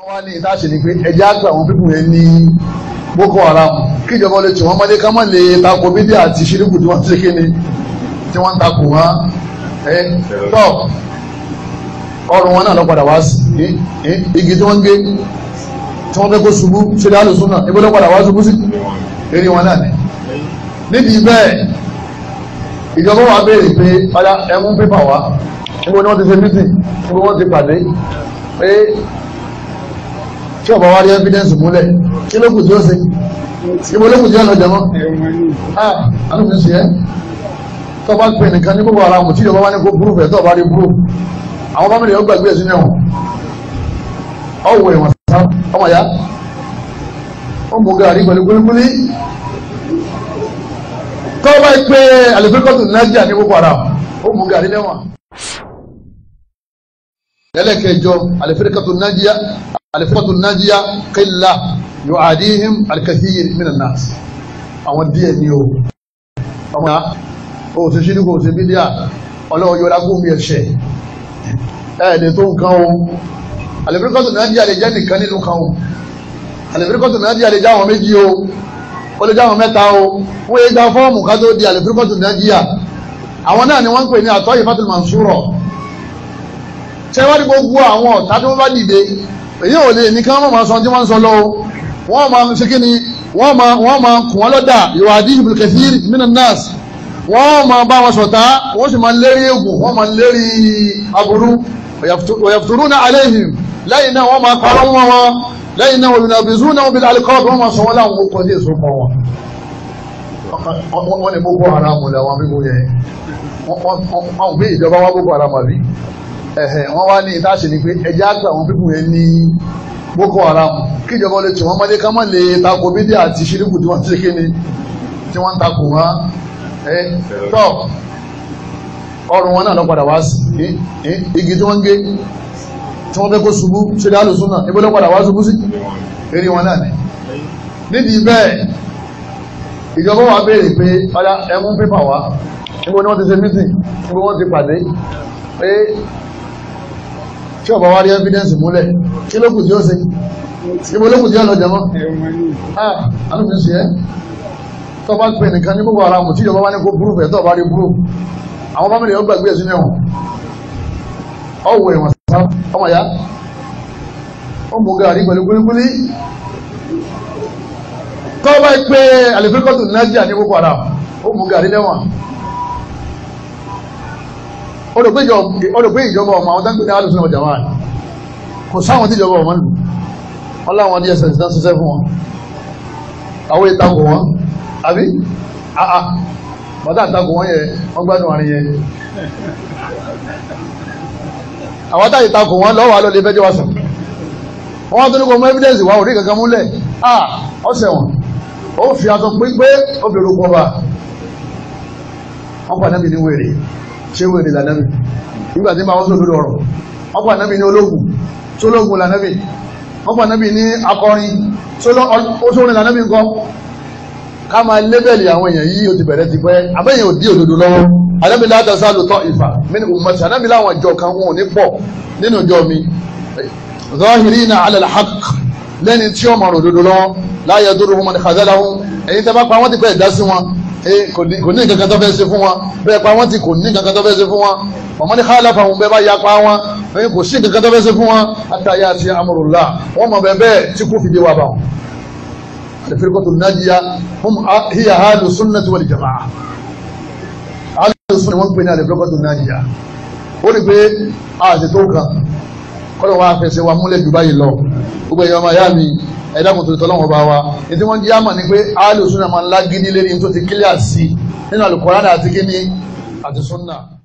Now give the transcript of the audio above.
wọ́n wá ní ìdáṣe ni pé ẹjẹ́ àgbà àwọn pípù yẹn ní Boko Haram kíjọba lè tì wọ́n mọ́lé ká má lè takò bídí àti ṣíríkù tí wọ́n ti ṣe ni tí wọ́n ń takò wọ́n ẹ tọ́ ọrùn wọn náà lọ padà wá sí igi tí wọ́n ń gé tí wọ́n fẹ́ kó ṣubú ṣe dá lóṣù náà ibo ló padà wá ṣubú sí eré wọn náà ni nídìí bẹ́ẹ̀ ìjọba wa béèrè pé padà ẹmú pépà wá níbo ni wọ́n ti ṣe mítìn níbo wọ́n ti pàdé pé tí ọba wa rí evidence múlẹ̀ kí ló kù tí ó ṣe ibo ló kù tí ó lọ jẹmọ́ ah alùpùpù ṣe é tó bá pè nìkan ní Boko Haram tí ìjọba wa ní kó burú fẹ́ tó bá rí burú àwọn fámìlì yóò gbàgbé ẹ̀sìn ẹ̀wọ̀n ọ̀wọ̀ ẹ̀wọ̀n sá ọmọ ya ó mú gàrí pẹ̀lú kúlíkúlí tó bá pè àlùfẹ́kọ̀tù Nàìjíríà ní Boko Haram ó mú gàrí lẹ́wọ̀n ẹlẹ́kẹjọ àlùfẹ́kọ̀tù Nàìjíríà àlùfẹ́kọ̀tù Nàìjíríà qilla yu'adihim al-kathir minan nas àwọn díẹ̀ ní o ọmọ ya ó ṣe ṣírí kò ṣe bídíà ọlọ́wọ́ yọra kó mi ẹ̀ṣẹ̀ ẹ̀ẹ́dẹ̀ tó nǹkan o àlèfíríkọ́tù nàíjíríà lè jẹ́ nìkan nínú kan o àlèfíríkọ́tù nàíjíríà lè jáwọn méjì o ó lè jáwọn mẹ́ta o wọ́n yé gba fọ́ọ̀mù ká tó di àlèfíríkọ́tù nàíjíríà àwọn náà ni wọ́n ń pè ní àtọ́ ìfàtúlù mansúrọ̀ ṣé wá ní gbogbo àwọn ọ̀tá tí wọ́n bá dìde èyí ò lè ní kí wọ́n máa sọ tí wọ́n ń sọ lọ wọ́n máa ṣe kí ni wọ́n máa wọ́n máa kùn wọ́n lọ́dà ìwádìí ibùdó kẹfìrì minan nas wọ́n máa bá wọn sọ̀tá wọ́n sì máa lérí ègùn wọ́n máa lérí aburú wọ̀yàfùtúrúnà aléhìm lẹ́yìn náà wọ́n máa parọ́ wọn wọn lẹ́yìn náà wọ́n yùnàbìzú náà wọ́n bí alikọ́ọ̀bù wọ́n máa sọ wọ́n láwọn okọ̀ ní èso pọ̀ wọn. wọ́n ní Boko Haram làwọn bíbó yẹn wọ́n bí ìjọba wá Boko Haram àbí wọ́n wá ní ìdáṣe ni pé ẹjẹ́ àgbà àwọn bíbó yẹn ní Boko Haram kíjọba lè tì wọ́n mọ́lé ká má lè takò bídí àti ṣíríkù tí wọ́n ti ṣe tí wọ́n ń takò wọn tọ́ ọrùn wọn náà lọ padà wá sí igi tí wọ́n ń gé tí wọ́n fẹ́ kó ṣubú ṣe dá lóṣù náà ibo ló padà wá ṣubú sí eré wọn náà ni nídìí bẹ́ẹ̀ ìjọba wa béèrè pé padà ẹmú pépà wá níbo ni wọ́n ti ṣe mítìn níbo wọ́n ti pàdé pé tí ọba wa rí evidence múlẹ̀ kí ló kù tí ó ṣe ibo ló kù tí ó lọ jẹmọ́ ah alùpùpù ṣe é tó bá pè nìkan ní Boko Haram tí ìjọba wá ní kó burú fẹ́ tó bá rí burú àwọn fámìlì yóò gbàgbé ẹ̀sìn ẹ̀wọ̀n ọ̀wọ̀ ẹ̀wọ̀n sá ọmọ ya ó mú gàrí pẹ̀lú kúlíkúlí tó bá pè àlèfíkọ́tù Nàìjíríà ní Boko Haram ó mú gàrí lẹ́wọ̀n ó rò pé ìjọba ọmọ àwọn táǹkì ní alùsùn ọjà wà kò sáwọn tí ìjọba ọmọ lù wọn láwọn DSS náà ṣiṣẹ́ fún wọn àwọn ìtakò wọn àbí àà bàtà àtakò wọ́n yẹ wọ́n gbádùn àrin yẹn àwọn táyì takò wọ́n lọ́wọ́ alọ́ lè fẹ́jọ́ wá sàn wọ́n tó ní kò mú evidence wá orí kankan múlẹ̀ ah ọ̀sẹ̀ wọn ó fi aṣọ pípé ó fi orúkọ bá wọ́n pa nábì ní wèrè ṣé wèrè lànàbì nígbà tí máa wọ́n sọ lórí ọ̀rọ̀ wọ́n pa nábì ní ológun tó lógun lànàbì wọ́n pa nábì ní akọrin ó sórin lànàbì nǹkan ká máa lébẹ̀lì àwọn èèyàn yìí ó ti bẹ̀rẹ̀ ti pẹ́ abẹ́yẹn ò dí òdodo lọ́wọ́ anábì láta sálò tọ́ ìfà mínú ummati anábì láwọn ìjọ kan wọn ò ní pọ̀ nínú ìjọ mi zahirina ala al-haqq lẹ́ni tí ó mọ̀rọ̀ òdodo lọ́wọ́ la yadurruhum man khadhalahum èyí tẹ́ bá pa wọ́n ti pẹ́ dá sí wọn kò ní nǹkan kan tó fẹ́ ṣe fún wọn bẹ́ẹ̀ pa wọ́n ti kò ní nǹkan kan tó fẹ́ ṣe fún wọn ọmọ ní khalafahum bẹ́ẹ̀ bá ya pa wọn kò sí nǹkan kan tó fẹ́ ṣe fún wọn hatta ya'ti amrullah wọ́n mọ̀ bẹ́ẹ̀ bẹ́ẹ̀ tí kò fìdí wa bá wọn. الفرقة الناجية هم هي أهل السنة والجماعة أهل السنة wọ́n pè ní الفرقة الناجية ó ní pé àti tó kàn kọ́lọ̀ wá fẹsẹ̀ wa múlẹ̀ jù báyìí lọ gbogbo èèyàn ọmọ ìyá mi ẹ̀dá kò tó tọ́ lọ́wọ́ bá wa ní tí wọ́n jẹ́ àmà ní pé أهل السنة máa ń lágídí lérí tó ti kílíà sí nínú Al-Qur'an àti kíní àti sunna.